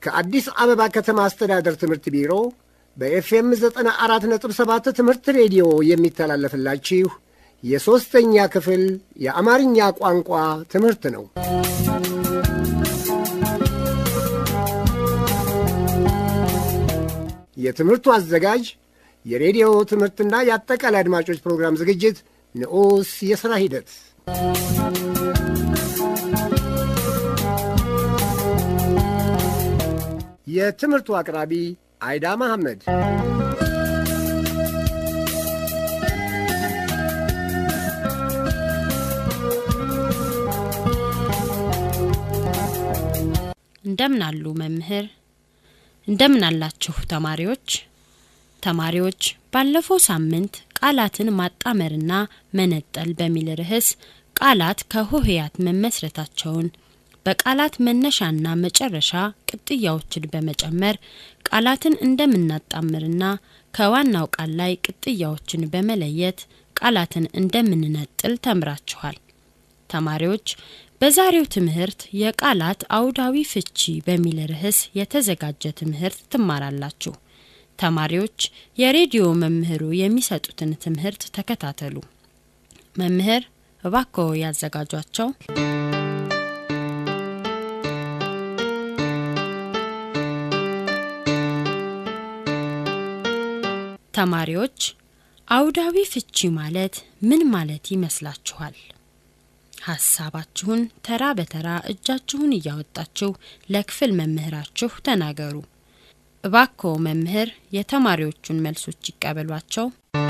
ከአዲስ አበባ ከተማ አስተዳደር ትምህርት ቢሮ በኤፍኤም 94.7 ትምህርት ሬዲዮ የሚተላለፍላችሁ የሦስተኛ ክፍል የአማርኛ ቋንቋ ትምህርት ነው። የትምህርቱ አዘጋጅ የሬዲዮ ትምህርትና የአጠቃላይ አድማጮች ፕሮግራም ዝግጅት ንዑስ የሥራ ሂደት የትምህርቱ አቅራቢ አይዳ መሐመድ። እንደምን አሉ መምህር? እንደምን አላችሁ ተማሪዎች? ተማሪዎች ባለፈው ሳምንት ቃላትን ማጣመርና መነጠል በሚል ርዕስ ቃላት ከሆሄያት መመስረታቸውን በቃላት መነሻና መጨረሻ ቅጥያዎችን በመጨመር ቃላትን እንደምናጣምርና ከዋናው ቃል ላይ ቅጥያዎችን በመለየት ቃላትን እንደምንነጥል ተምራችኋል። ተማሪዎች በዛሬው ትምህርት የቃላት አውዳዊ ፍቺ በሚል ርዕስ የተዘጋጀ ትምህርት ትማራላችሁ። ተማሪዎች የሬዲዮ መምህሩ የሚሰጡትን ትምህርት ተከታተሉ። መምህር እባክዎ ያዘጋጇቸው። ተማሪዎች አውዳዊ ፍቺ ማለት ምን ማለት ይመስላችኋል? ሀሳባችሁን ተራ በተራ እጃችሁን እያወጣችሁ ለክፍል መምህራችሁ ተናገሩ። እባክዎ መምህር የተማሪዎቹን መልሶች ይቀበሏቸው።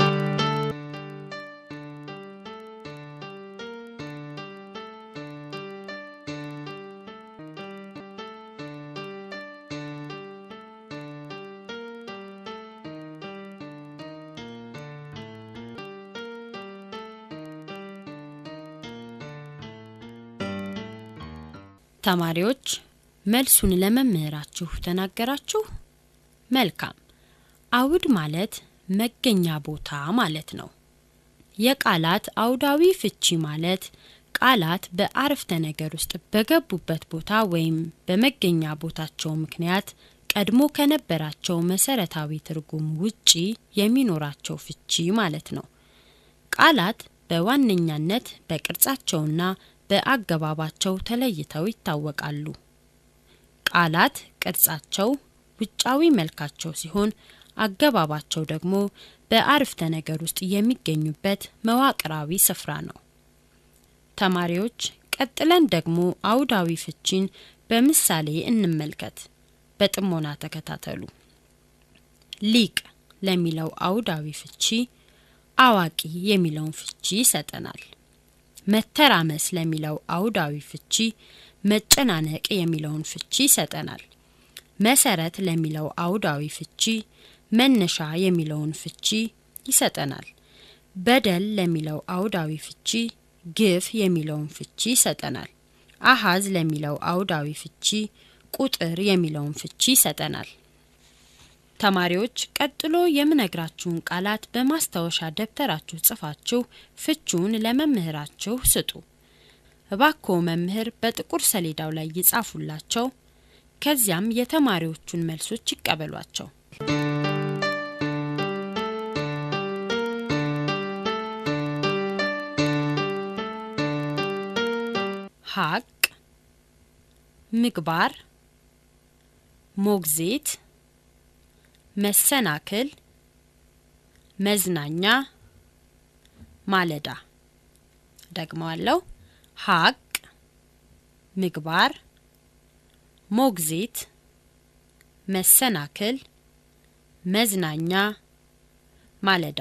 ተማሪዎች መልሱን ለመምህራችሁ ተናገራችሁ? መልካም። አውድ ማለት መገኛ ቦታ ማለት ነው። የቃላት አውዳዊ ፍቺ ማለት ቃላት በአረፍተ ነገር ውስጥ በገቡበት ቦታ ወይም በመገኛ ቦታቸው ምክንያት ቀድሞ ከነበራቸው መሰረታዊ ትርጉም ውጪ የሚኖራቸው ፍቺ ማለት ነው። ቃላት በዋነኛነት በቅርጻቸውና በአገባባቸው ተለይተው ይታወቃሉ። ቃላት ቅርጻቸው ውጫዊ መልካቸው ሲሆን አገባባቸው ደግሞ በአረፍተ ነገር ውስጥ የሚገኙበት መዋቅራዊ ስፍራ ነው። ተማሪዎች ቀጥለን ደግሞ አውዳዊ ፍቺን በምሳሌ እንመልከት። በጥሞና ተከታተሉ። ሊቅ ለሚለው አውዳዊ ፍቺ አዋቂ የሚለውን ፍቺ ይሰጠናል። መተራመስ ለሚለው አውዳዊ ፍቺ መጨናነቅ የሚለውን ፍቺ ይሰጠናል። መሰረት ለሚለው አውዳዊ ፍቺ መነሻ የሚለውን ፍቺ ይሰጠናል። በደል ለሚለው አውዳዊ ፍቺ ግፍ የሚለውን ፍቺ ይሰጠናል። አሃዝ ለሚለው አውዳዊ ፍቺ ቁጥር የሚለውን ፍቺ ይሰጠናል። ተማሪዎች ቀጥሎ የምነግራችሁን ቃላት በማስታወሻ ደብተራችሁ ጽፋችሁ ፍቹን ለመምህራችሁ ስጡ። እባክዎ መምህር በጥቁር ሰሌዳው ላይ ይጻፉላቸው። ከዚያም የተማሪዎቹን መልሶች ይቀበሏቸው። ሀቅ፣ ምግባር፣ ሞግዚት፣ መሰናክል፣ መዝናኛ፣ ማለዳ። ደግመዋለሁ። ሀቅ፣ ምግባር፣ ሞግዚት፣ መሰናክል፣ መዝናኛ፣ ማለዳ።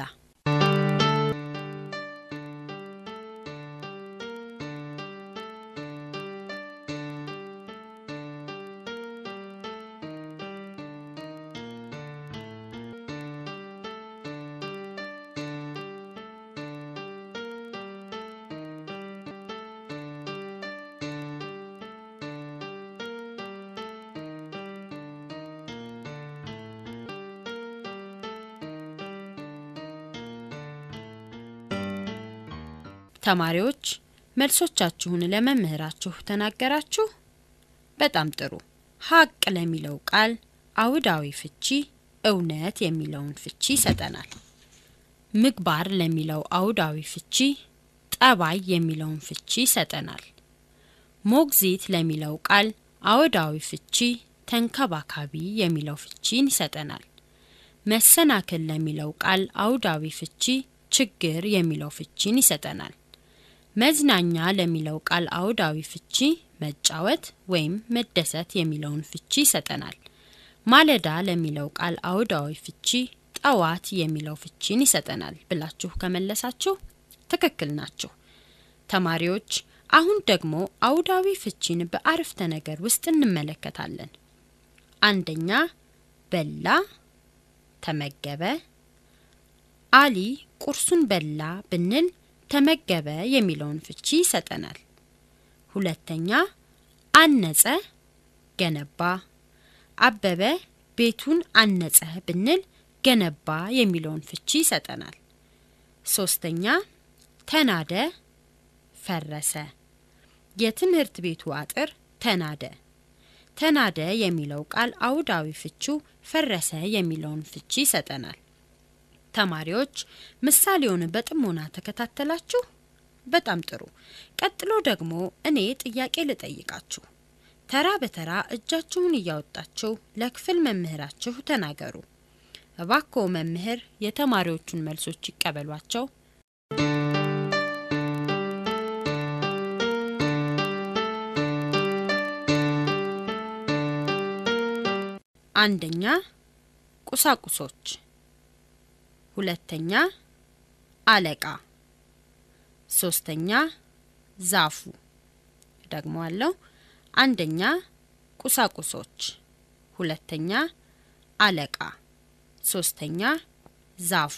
ተማሪዎች መልሶቻችሁን ለመምህራችሁ ተናገራችሁ? በጣም ጥሩ። ሀቅ ለሚለው ቃል አውዳዊ ፍቺ እውነት የሚለውን ፍቺ ይሰጠናል። ምግባር ለሚለው አውዳዊ ፍቺ ጠባይ የሚለውን ፍቺ ይሰጠናል። ሞግዚት ለሚለው ቃል አውዳዊ ፍቺ ተንከባካቢ የሚለው ፍቺን ይሰጠናል። መሰናክል ለሚለው ቃል አውዳዊ ፍቺ ችግር የሚለው ፍቺን ይሰጠናል። መዝናኛ ለሚለው ቃል አውዳዊ ፍቺ መጫወት ወይም መደሰት የሚለውን ፍቺ ይሰጠናል። ማለዳ ለሚለው ቃል አውዳዊ ፍቺ ጠዋት የሚለው ፍቺን ይሰጠናል ብላችሁ ከመለሳችሁ ትክክል ናችሁ። ተማሪዎች አሁን ደግሞ አውዳዊ ፍቺን በአረፍተ ነገር ውስጥ እንመለከታለን። አንደኛ በላ፣ ተመገበ። አሊ ቁርሱን በላ ብንል ተመገበ የሚለውን ፍቺ ይሰጠናል። ሁለተኛ አነጸ፣ ገነባ። አበበ ቤቱን አነጸ ብንል ገነባ የሚለውን ፍቺ ይሰጠናል። ሶስተኛ ተናደ፣ ፈረሰ። የትምህርት ቤቱ አጥር ተናደ። ተናደ የሚለው ቃል አውዳዊ ፍቺው ፈረሰ የሚለውን ፍቺ ይሰጠናል። ተማሪዎች ምሳሌውን በጥሞና ተከታተላችሁ? በጣም ጥሩ። ቀጥሎ ደግሞ እኔ ጥያቄ ልጠይቃችሁ። ተራ በተራ እጃችሁን እያወጣችሁ ለክፍል መምህራችሁ ተናገሩ። እባክዎ መምህር የተማሪዎቹን መልሶች ይቀበሏቸው። አንደኛ ቁሳቁሶች፣ ሁለተኛ አለቃ፣ ሶስተኛ ዛፉ። ደግሞ አለው አንደኛ ቁሳቁሶች፣ ሁለተኛ አለቃ፣ ሶስተኛ ዛፉ።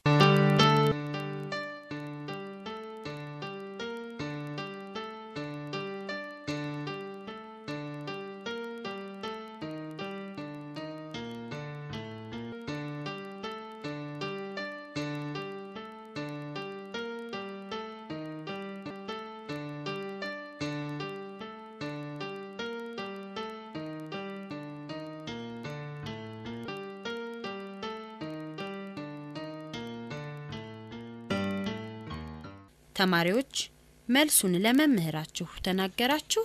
ተማሪዎች መልሱን ለመምህራችሁ ተናገራችሁ?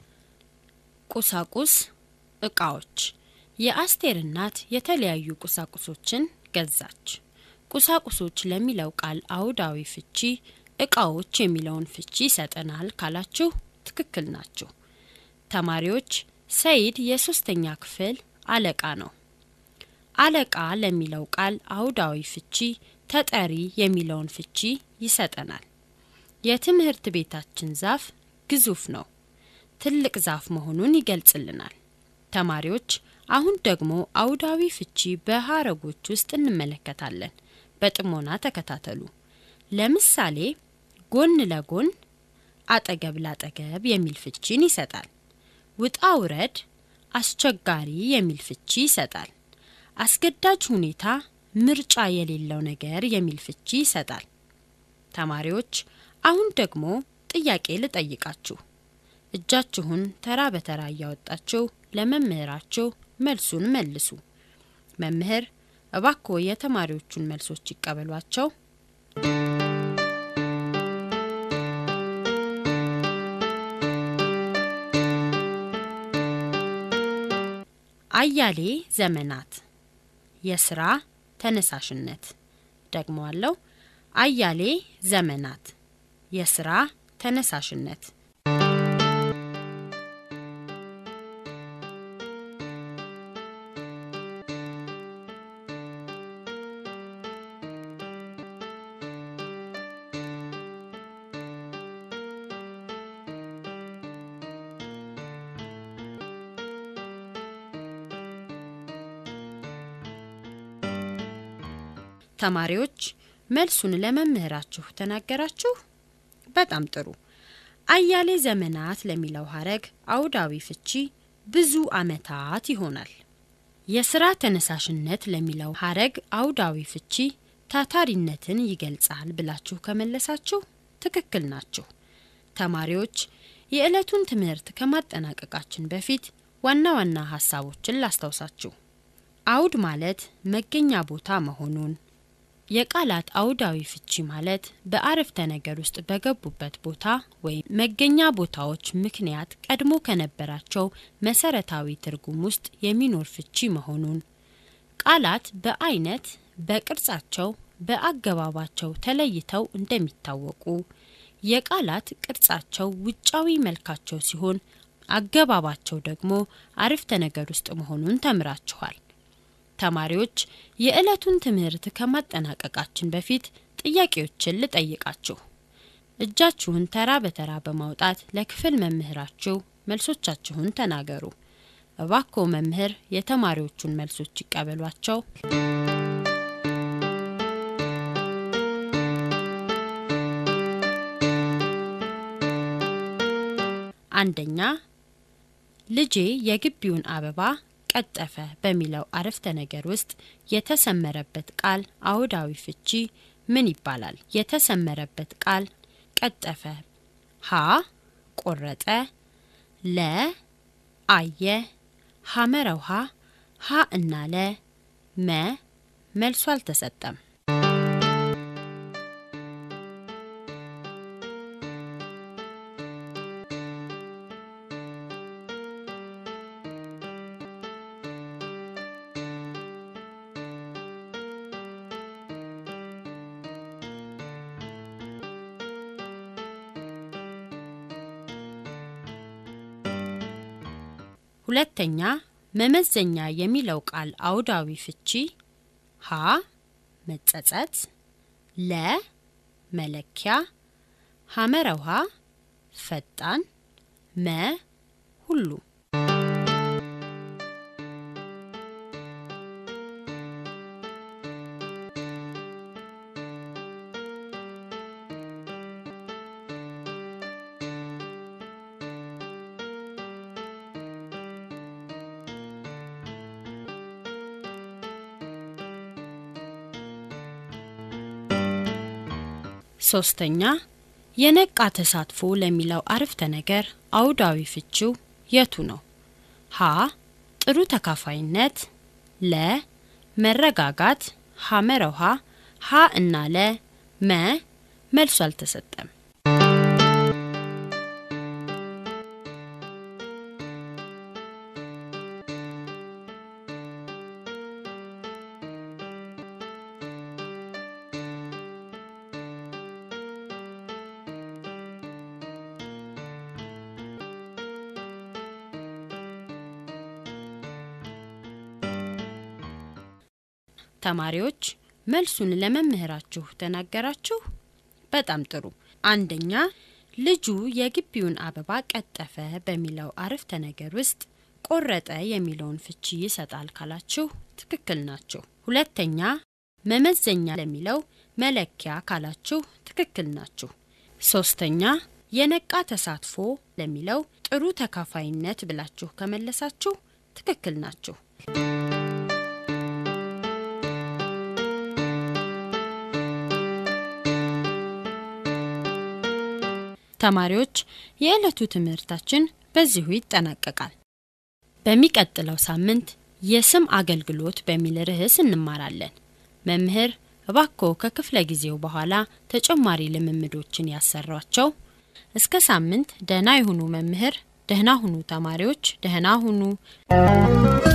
ቁሳቁስ እቃዎች። የአስቴር እናት የተለያዩ ቁሳቁሶችን ገዛች። ቁሳቁሶች ለሚለው ቃል አውዳዊ ፍቺ እቃዎች የሚለውን ፍቺ ይሰጠናል ካላችሁ ትክክል ናችሁ። ተማሪዎች ሰይድ የሶስተኛ ክፍል አለቃ ነው። አለቃ ለሚለው ቃል አውዳዊ ፍቺ ተጠሪ የሚለውን ፍቺ ይሰጠናል። የትምህርት ቤታችን ዛፍ ግዙፍ ነው። ትልቅ ዛፍ መሆኑን ይገልጽልናል። ተማሪዎች አሁን ደግሞ አውዳዊ ፍቺ በሀረጎች ውስጥ እንመለከታለን። በጥሞና ተከታተሉ። ለምሳሌ ጎን ለጎን፣ አጠገብ ላጠገብ የሚል ፍቺን ይሰጣል። ውጣ ውረድ፣ አስቸጋሪ የሚል ፍቺ ይሰጣል። አስገዳጅ ሁኔታ፣ ምርጫ የሌለው ነገር የሚል ፍቺ ይሰጣል። ተማሪዎች አሁን ደግሞ ጥያቄ ልጠይቃችሁ። እጃችሁን ተራ በተራ እያወጣችሁ ለመምህራችሁ መልሱን መልሱ። መምህር እባክዎ የተማሪዎቹን መልሶች ይቀበሏቸው። አያሌ ዘመናት የስራ ተነሳሽነት ደግሞ አለው። አያሌ ዘመናት የስራ ተነሳሽነት ተማሪዎች መልሱን ለመምህራችሁ ተናገራችሁ? በጣም ጥሩ። አያሌ ዘመናት ለሚለው ሀረግ አውዳዊ ፍቺ ብዙ ዓመታት ይሆናል። የስራ ተነሳሽነት ለሚለው ሀረግ አውዳዊ ፍቺ ታታሪነትን ይገልጻል ብላችሁ ከመለሳችሁ ትክክል ናችሁ። ተማሪዎች የዕለቱን ትምህርት ከማጠናቀቃችን በፊት ዋና ዋና ሀሳቦችን ላስታውሳችሁ። አውድ ማለት መገኛ ቦታ መሆኑን፣ የቃላት አውዳዊ ፍቺ ማለት በአረፍተ ነገር ውስጥ በገቡበት ቦታ ወይም መገኛ ቦታዎች ምክንያት ቀድሞ ከነበራቸው መሰረታዊ ትርጉም ውስጥ የሚኖር ፍቺ መሆኑን፣ ቃላት በአይነት በቅርጻቸው በአገባባቸው ተለይተው እንደሚታወቁ የቃላት ቅርጻቸው ውጫዊ መልካቸው ሲሆን አገባባቸው ደግሞ አረፍተ ነገር ውስጥ መሆኑን ተምራችኋል። ተማሪዎች የዕለቱን ትምህርት ከማጠናቀቃችን በፊት ጥያቄዎችን ልጠይቃችሁ። እጃችሁን ተራ በተራ በማውጣት ለክፍል መምህራችሁ መልሶቻችሁን ተናገሩ። እባክዎ መምህር የተማሪዎቹን መልሶች ይቀበሏቸው። አንደኛ ልጄ የግቢውን አበባ ቀጠፈ በሚለው አረፍተ ነገር ውስጥ የተሰመረበት ቃል አውዳዊ ፍቺ ምን ይባላል? የተሰመረበት ቃል ቀጠፈ ሀ ቆረጠ፣ ለ አየ፣ ሐመረ ውሃ ሀ እና ለ መ መልሱ አልተሰጠም። ሁለተኛ መመዘኛ የሚለው ቃል አውዳዊ ፍቺ ሀ መጸጸት፣ ለ መለኪያ፣ ሐመረ ውሃ ፈጣን፣ መ ሁሉ። ሶስተኛ የነቃ ተሳትፎ ለሚለው አረፍተ ነገር አውዳዊ ፍቺው የቱ ነው? ሀ ጥሩ ተካፋይነት፣ ለ መረጋጋት፣ ሐመረ ውሃ ሀ እና ለ መ መልሱ አልተሰጠም። ተማሪዎች መልሱን ለመምህራችሁ ተናገራችሁ? በጣም ጥሩ። አንደኛ ልጁ የግቢውን አበባ ቀጠፈ በሚለው አረፍተ ነገር ውስጥ ቆረጠ የሚለውን ፍቺ ይሰጣል ካላችሁ ትክክል ናችሁ። ሁለተኛ መመዘኛ ለሚለው መለኪያ ካላችሁ ትክክል ናችሁ። ሶስተኛ የነቃ ተሳትፎ ለሚለው ጥሩ ተካፋይነት ብላችሁ ከመለሳችሁ ትክክል ናችሁ። ተማሪዎች የዕለቱ ትምህርታችን በዚሁ ይጠናቀቃል። በሚቀጥለው ሳምንት የስም አገልግሎት በሚል ርዕስ እንማራለን። መምህር እባክዎ ከክፍለ ጊዜው በኋላ ተጨማሪ ልምምዶችን ያሰሯቸው። እስከ ሳምንት ደህና ይሁኑ መምህር። ደህና ሁኑ ተማሪዎች፣ ደህና ሁኑ።